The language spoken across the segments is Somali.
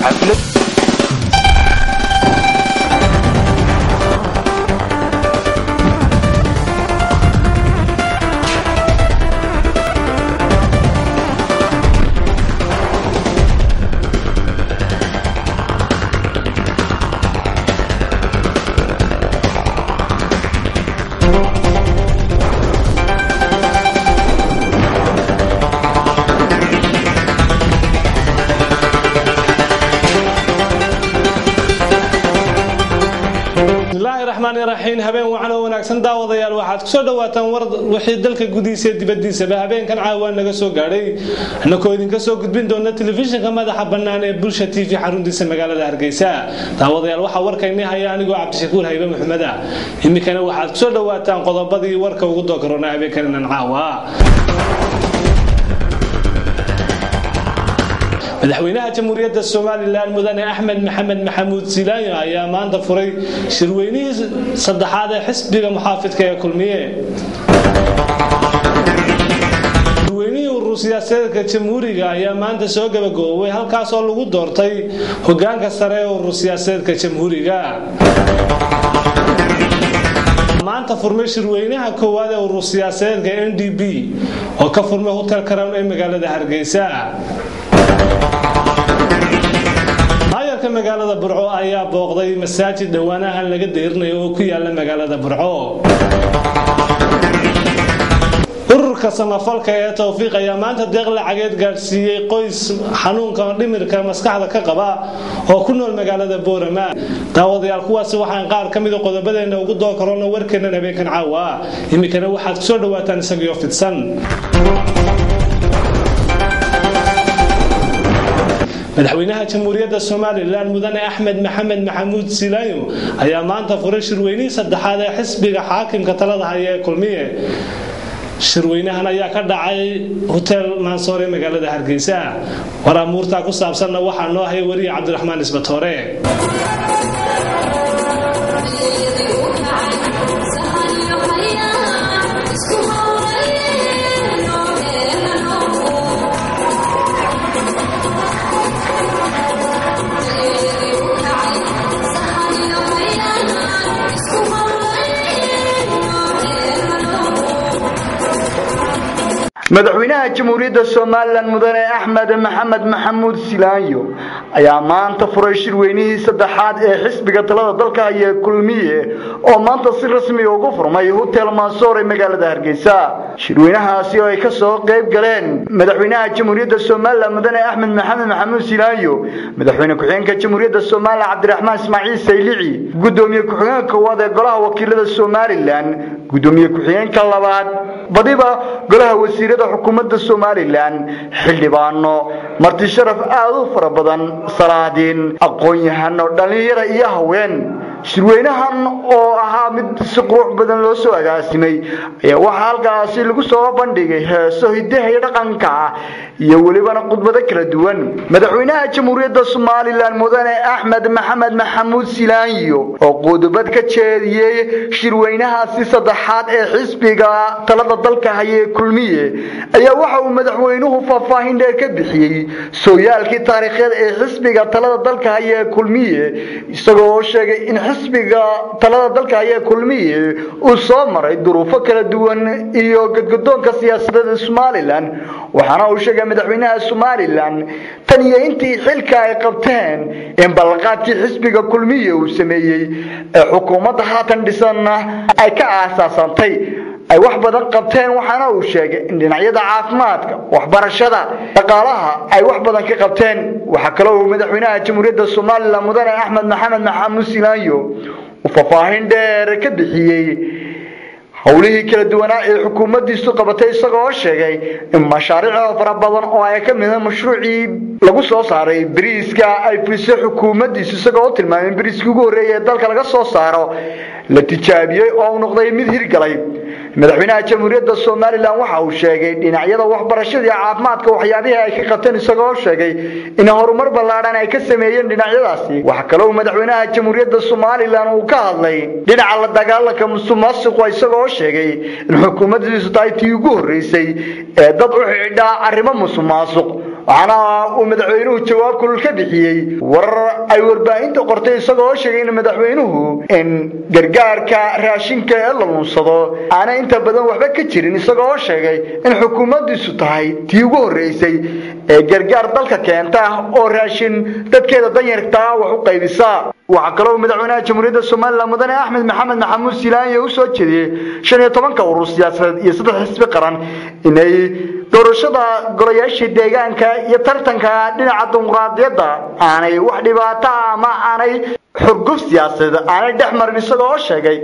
xaflad bismillaahi raxmaani raxiim habeen wacan oo wanaagsan daawadayaal waxaad kusoo dhawaataan war wixii dalka gudihiisa iyo dibadiisaba habeenkan caawa naga soo gaadhay annakoo idinka soo gudbin doona telefishinka madaxa bannaan ee bulsha t v xaruntiisa magaalada hargeysa daawadayaal waxaa warkaynii haya anigoo cabdishakuur haybe maxmeda iminkana waxaad kusoo dhawaataan qodobadii warka ugu doogaroona habeenkaninan caawa madaxweynaha jamhuuriyadda somalilan mudane axmed maxamed maxamuud silaanyo ayaa maanta furay shirweynihii saddexaad ee xisbiga muxaafidka ee kulmiye shirweynihii urur siyaasadeedka jamhuuriga ayaa maanta soo gabagaboobay halkaasoo lagu doortay hogaanka sare ee urur siyaasadeedka jamhuuriga maanta furmay shirweynaha koowaad ee urur siyaasadeedka n d b oo ka furmay hotel crown ee magaalada hargeysa maayarka magaalada burco ayaa booqday masaajid dhowaanahan laga deyrinayo oo ku yaala magaalada burco ururka samafalka ee towfiiq ayaa maanta deeq lacageed gaadhsiiyey qoys xanuunka dhimirka maskaxda ka qaba oo ku nool magaalada boorama daawadayaal kuwaasi waxaan qaar ka mida qodobadeena ugu doo karoona warkeennan habeenkan caawa iminkana waxaad kusoo dhawaataan isagio fidsan madaxweynaha jamhuuriyadda somalilan mudane axmed maxamed maxamuud silaayo ayaa maanta furay shirweynihii saddexaad ee xisbiga xaakimka talada haya ee kulmiye shirweynahan ayaa ka dhacay hotel mansoor ee magaalada hargeysa war amuurtaa ku saabsanna waxaa noo haya weriye cabdiraxmaan isbatoore madaxweynaha jamhuuriyadda somalilan mudane axmed maxamed maxamuud silaanyo ayaa maanta furay shirweynihii saddexaad ee xisbiga talada dalka haya kulmiye oo maanta si rasmiga ugu furmay hotel mansoor ee magaalada hargeysa shirweynahaasi oo ay kasoo qayb galeen madaxweynaha jamhuuriyadda somalilan mudane axmed maxamed maxamuud silaanyo madaxweyne ku-xigeenka jamhuuriyadda somalilan cabdiraxmaan ismaaciil saylici gudoomiye ku-xigeenka koowaad ee golaha wakiilada somalilan gudoomiye ku-xigeenka labaad badiba golaha wasiirada xukuumadda somalilan xildhibaano marti sharaf aada u fara badan salaadiin aqoon-yahano dhallinyara iyo haween shirweynahan oo ahaa mid si qurux badan loo soo agaasimay ayaa waxaa halkaasi lagu soo bandhigay heeso hidaha iyo dhaqanka ah iyo welibana khudbado kala duwan madaxweynaha jamhuuriyadda somalilan mudane axmed maxamed maxamuud silaanyo oo qodobad ka jeediyey shirweynahaasi saddexaad ee xisbiga talada dalka haya ee kulmiye ayaa waxa uu madaxweynuhu faahfaahin dheer ka bixiyey sooyaalkii taariikheed ee xisbiga talada dalka haya ee kulmiye isagoo oo sheegay in xisbiga talada dalka haya ee kulmiye uu soo maray duruufo kala duwan iyo gadgadoonka siyaasadeed ee somalilan waxaana uu sheegay madaxweynaha somalilan tan iyo intii xilka ay qabteen in ballanqaadkii xisbiga kulmiye uu sameeyey ee xukuumadda haatan dhisanna ay ka aasaasantay ay wax badan qabteen waxaana uu sheegay in dhinacyada caafimaadka waxbarashada dhaqaalaha ay wax badan ka qabteen waxaa kaloo uu madaxweynaha jamhuuriyadda somalilan mudane axmed maxamed maxamuud silaanyo uu faahfaahin dheer ka bixiyey howlihii kala duwanaa ee xukuumaddiisu qabatay isagoo sheegay in mashaariic fara badan oo ay ka mid mashruucii lagu soo saaray bariiska ay fulisay xukuumaddiisu isagoo tilmaamay in bariiskii ugu horreeyay ee dalka laga soo saaro la tijaabiyey oo uu noqday mid hirgalay madaxweynaha jamhuuriyadda somalilan waxa uu sheegay dhinacyada waxbarashada iyo caafimaadka waxyaabihii ay ka qabteen isagoo sheegay in horumar ballaadhan ay ka sameeyeen dhinacyadaasi waxa kale uu madaxweynaha jamhuuriyadda somalilan uu ka hadlay dhinaca la dagaalanka musuqmaasuqa isagoo sheegay in xukuumaddiisu tahay tii ugu horreysay ee dad u xidhaa arrimo musuqmaasuq waxaana uu madaxweynuhu jawaab kulul ka bixiyey warar ay warbaahinta qortay isagoo sheegay in madaxweynuhu in gargaarka raashinka ee la lunsado aanay inta badan waxba ka jirin isagoo sheegay in xukuumaddiisu tahay tii ugu horreysay ee gargaar dalka keenta oo raashin dadkeeda danyartaa wax u qaybisa waxaa kaloo madaxweynaha jamhuuriyadda somalilan mudane axmed maxamed maxamuud silaanya u soo jeediyey shan iyo tobanka urur siyaasadeed iyo saddex xisbi qaran inay doorashada golayaasha deegaanka iyo tartanka dhinaca dimuqraadiyadda aanay wax dhibaato ama aanay xurguf siyaasadeed aanay dhex marin isagoo sheegay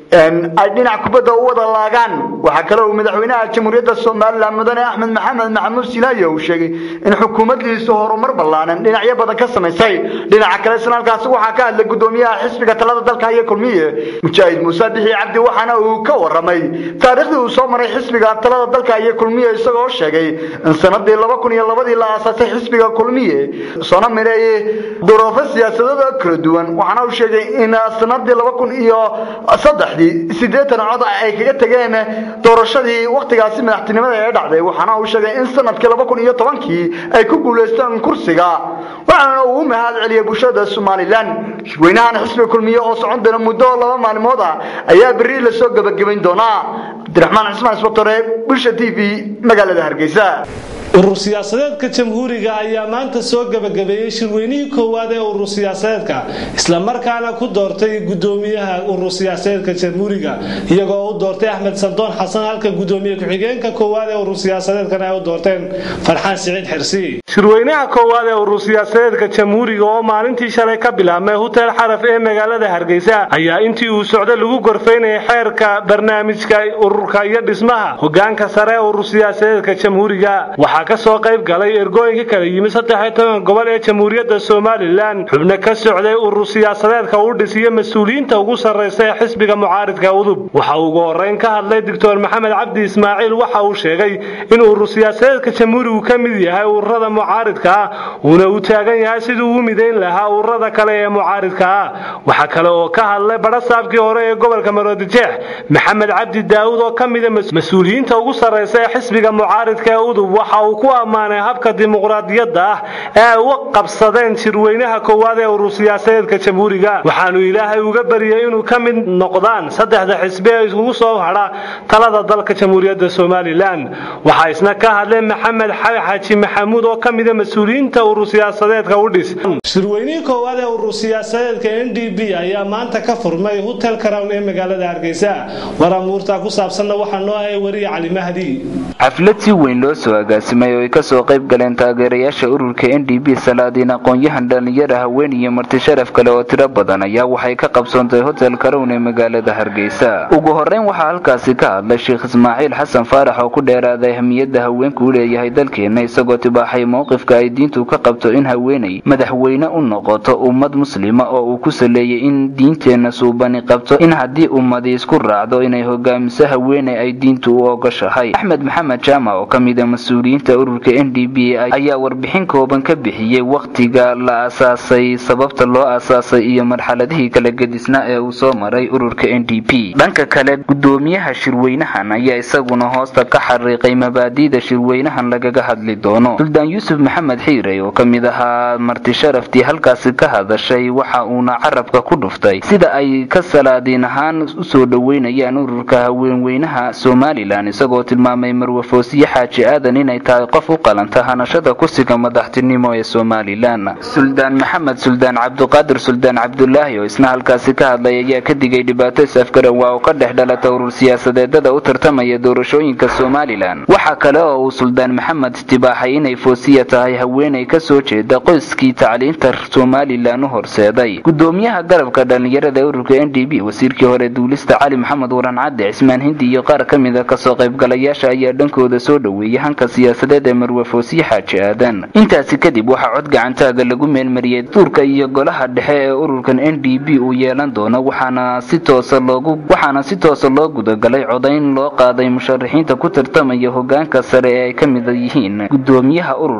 ay dhinac kubadda u wada laagaan waxaa kale uu madaxweynaha jamhuuriyadda somalilan mudane axmed maxamed maxamuud silaayo uu sheegay in xukuumaddiisu horumar ballaanan dhinacyo badan ka samaysay dhinaca kale isna halkaasi waxaa ka hadlay guddoomiyaha xisbiga talada dalka iyo kulmiye mujaahid muuse bixi cabdi waxaana uu ka waramay taariikhdii uu soo maray xisbiga talada dalka iyo kulmiye isagoo sheegay in sanadii laba kun iyo labadii la aasaasay xisbiga kulmiye soona mireeyey duruufo siyaasadooda kala duwan waxaana uu sheegay in sanadii laba kun iyo saddex sideetan cod ay kaga tageen doorashadii waktigaasi madaxtinimada ee dhacday waxaana uu sheegay in sanadkii laba kun iyo tobankii ay ku guulaysteen kursiga waxaana uu u mahad celiyay bulshada somalilan shirweynahan xisbiga kulmiye oo socon doona muddo laba maalmood ah ayaa berri lasoo gebagabayn doonaa cabdiraxmaan cismaan isbatore bulsha t v magaalada hargeysa urur siyaasadeedka jamhuuriga ayaa maanta soo gebagabeeyey shirweynihii koowaad ee urur siyaasadeedka islamarkaana ku doortay gudoomiyaha urur siyaasadeedka jamhuuriga iyagoo u doortay axmed sandoon xasan halka gudoomiye ku-xigeenka koowaad ee urur siyaasadeedkan ay u doorteen farxaan siciid xirsi shirweynaha koowaad ee urur siyaasadeedka jamhuuriga oo maalintii shalay ka bilaabmay hutel xaraf ee magaalada hargeysa ayaa intii uu socda lagu gorfaynayay xeerka barnaamijka ururka iyo dhismaha hogaanka sare ee urur siyaasadeedka jamhuuriga waxaa ka soo qayb galay ergooyinka kala yimid saddex toban gobol ee jamhuuriyadda somalilan xubno ka socday urur siyaasadeedka u dhisiyo mas-uuliyiinta ugu sarraysa ee xisbiga mucaaridka udub waxa uu ugu horreyn ka hadlay doctor maxamed cabdi ismaaciil waxa uu sheegay in urur siyaasadeedka jamhuurigu ka mid yahay ururada mucaaridka ah uuna u taagan yahay siduu u midayn lahaa ururada kale ee mucaaridka ah waxaa kale oo ka hadlay badhasaabkii hore ee gobolka maroodijeex maxamed cabdi daawud oo ka mida mas-uuliyiinta ugu sarraysa ee xisbiga mucaaridka ee udub waxa uu ku ammaanay habka dimuqraadiyadda ah ee ay uga qabsadeen shirweynaha koowaad ee urur siyaasadeedka jamhuuriga waxaanu ilaahay uga baryay inuu ka mid noqdaan saddexda xisbi ee isugu soo hadha talada dalka jamhuuriyadda somalilan waxaa isna ka hadlay maxamed xaaji maxamuud oo ka mida mas-uuliyiinta urur siyaasadeedka u dhis shirweynihii koowaad ee urur siyaasadeedka n d b ayaa maanta ka furmay hotel crown ee magaalada hargeysa waramuurta ku saabsanna waxaa noo ahay wariye cali mahdi xaflad si weyn loo soo agaasimay oo ay kasoo qayb galeen taageerayaasha ururka n d b salaadiin aqoon-yahan dhallinyara haween iyo marti sharaf kale oo tiro badan ayaa waxay ka qabsoontay hotel karown ee magaalada hargeysa ugu horreyn waxaa halkaasi ka hadlay sheekh ismaaciil xasan faarax oo ku dheeraaday ahmiyadda haweenku u leeyahay dalkeenna isagoo tibaaxay mowqifka ay diintu ka qabto in haweenay madaxweyne u noqoto ummad muslima oo uu ku saleeyay in diinteenna suubani qabto in haddii ummadi isku raacdo inay hogaamiso haweeney ay diintu u ogoshahay axmed maxamed jaamac oo ka mida mas-uuliyiinta ururka n d b ayaa warbixin kooban ka bixiyey wakhtiga la aasaasay sababta loo aasaasay iyo marxaladihii kala gedisnaa ee uu soo maray ururka n d p dhanka kale gudoomiyaha shirweynahan ayaa isaguna hoosta ka xariiqay mabaadi'da shirweynahan lagaga hadli doono suldaan yuusuf maxamed xiirey oo ka mid ahaa marti sharaftii halkaasi ka hadashay waxa uuna carabka ku dhuftay sida ay ka salaadiin ahaan usoo dhoweynayaan ururka haweenweynaha somalilan isagoo tilmaamay marwafoosiye xaaji aadan inay tahay qof u qalanta hanashada kursiga madaxtinimo ee somalilan suldaan maxamed suldaan cabduqaadir suldaan cabdulaahi oo isna halkaasi ka hadlay ayaa ka digay dhibaato is-afgaran waa oo ka dhex dhalata urur siyaasadeedada u tartamaya doorashooyinka somalilan waxaa kale oo uu suldaan maxamed tibaaxay inay foosiya tahay haweenay kasoo jeeda qoyskii tacliinta somalilan u horseeday gudoomiyaha garabka dhallinyarada ee ururka n d b wasiirkii hore duulista cali maxamed waran cadde cismaan hindi iyo qaar ka mida kasoo qaybgalayaasha ayaa dhankooda soo dhoweeyay hanka siyaasadeed ee marwafoosiye xaaji aadan intaasi kadib waxaa cod gacantaaga lagu meelmariyey duurka iyo golaha dhexe ee ururkan n d b uu yeelan doono waxaana si toosa loogu waxaana si toosa loo gudagalay codayn loo qaaday musharaxiinta ku tartamaya hogaanka sare ee ay ka mid yihiin gudoomiyaha ururka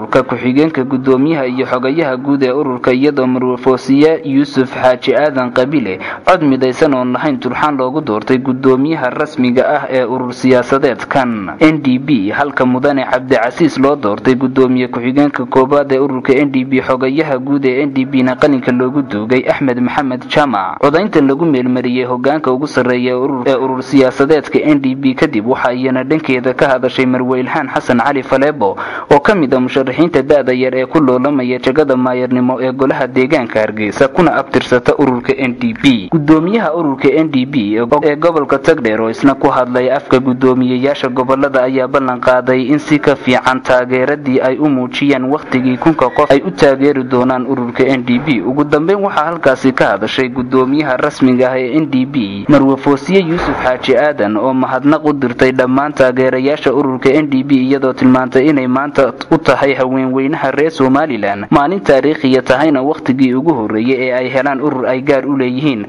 ururka ku-xigeenka guddoomiyaha iyo xogayaha guud ee ururka iyadoo marwafoosiye yuusuf xaaji aadan qabile cod midaysan oon lahayn turxaan loogu doortay guddoomiyaha rasmiga ah ee urur siyaasadeedkan n d b halka mudane cabdicasiis loo doortay guddoomiye ku-xigeenka koowaad ee ururka n d b xogayaha guud ee n d b na qalinka loogu duugay axmed maxamed jaamac codayntan lagu meelmariyey hogaanka ugu sarreeya ee urur siyaasadeedka n d b kadib waxa iyana dhankeeda ka hadashay marweylhaan xasan cali faleebo oo ka mid a musharaxiinta da-da yar ee ku loolamaya jagada maayarnimo ee golaha deegaanka hargeysa kuna abtirsata ururka n d b gudoomiyaha ururka n d b ee gobolka tagdheer oo isna ku hadlay afka guddoomiyeyaasha gobolada ayaa ballan qaaday in si ka fiican taageeradii ay u muujiyeen wakhtigii kunka qof ay u taageeri doonaan ururka n d b ugu dambeyn waxaa halkaasi ka hadashay guddoomiyaha rasmiga ah ee n d b marwafoosiye yuusuf xaaji aadan oo mahadnaq u dirtay dhammaan taageerayaasha ururka n d b iyadoo tilmaantay inay maanta u tahay haweenweynaha reer somalilan maalin taariikhiya tahayna wakhtigii ugu horreeyey ee ay helaan urur ay gaar u leeyihiin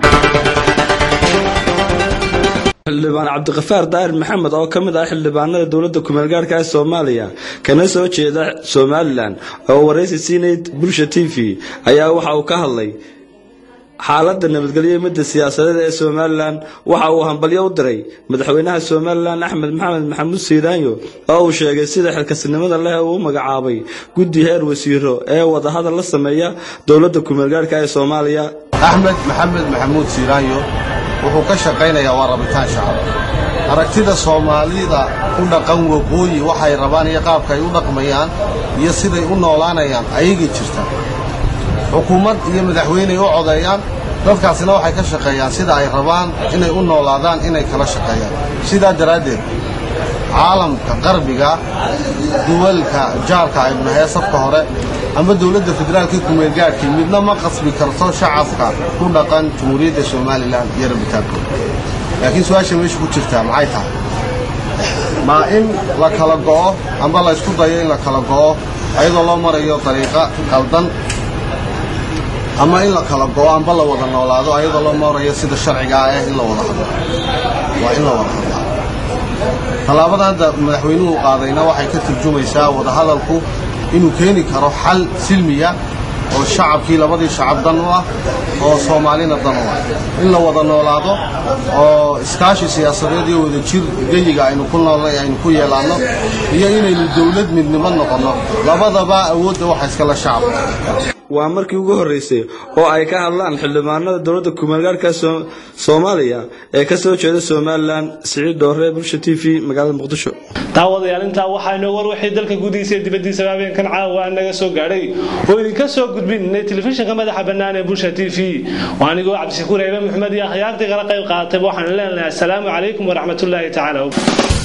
xildhibaan cabdiqafaar daahir maxamed oo ka mid ah xildhibaanada dowladda kumeelgaarka ee soomaaliya kana soo jeeda somalilan oo waraysi siinay bulsha t v ayaa waxa uu ka hadlay xaaladda nabadgelyo midda siyaasadeed ee somalilan waxa uu hambalyo u diray madaxweynaha somalilan axmed maxamed maxamuud siiraanyo oo uu sheegay sida xilkasnimada leh uu u magacaabay guddi heer wasiiro ee wadahadal la sameeya dowladda kumeelgaarka ee soomaaliya axmed maxamed maxamuud siiraanyo wuxuu ka shaqaynayaa waa rabitaan shacab aragtida soomaalida u dhaqan waqooyi waxay rabaan iyo qaabka ay u dhaqmayaan iyo siday u noolaanayaan ayagay jirta xukuumad iyo madaxweyney u codeeyaan dadkaasina waxay ka shaqeeyaan sida ay rabaan inay u noolaadaan inay kala shaqeeyaan sidaa daraaddeed caalamka qarbiga duwalka jaarka aynu nahay safka hore ama dowladda federaalka kumeelgaadhkii midna ma qasbi karto shacabka ku dhaqan jumhuuriyadda somalilan iyo rabitaankooda laakiin su-aasha meesha ku jirtaa maxay tahay maa in la kala go'o amba la ysku dayo in la kala go'o ayadoo loo marayo dariiqa qaldan ama in la kala go'o amba la wada noolaado ayadoo loo marayo sida sharciga ah eh in la wada hadlo waa in la wada hadlaa tallaabada hadda madaxweynuhu qaadayna waxay ka turjumaysaa wadahadalku inuu keeni karo xal silmiya oo shacabkii labadii shacab dan u ah oo soomaalina dan u ah in la wada noolaado oo iskaashi siyaasadeed iyo wadajir geyiga aynu ku noolnay aynu ku yeelaanno iyo inaynu dowlad midnimo noqonno labadaba awoodda waxa iskala shacabka waa markii ugu horreysay oo ay ka hadlaan xildhibaanada dowladda kumeelgaarka soomaaliya ee ka soo jeeda somalilan siciid dhoore bulsha t v magaalada muqdisho daawadayaal intaa waxaa inoo war wixii dalka gudihiisa iyo dibaddiisaba habeenkan caawa naga soo gaadhay oo idinka soo gudbinay telefishinka madaxa bannaan ee bulsha t v waa anigoo cabdishakuur eebe maxmed iyo akhyaartii kala qayb qaadatay waxaan leenahay assalaamu calaykum waraxmatullaahi tacaala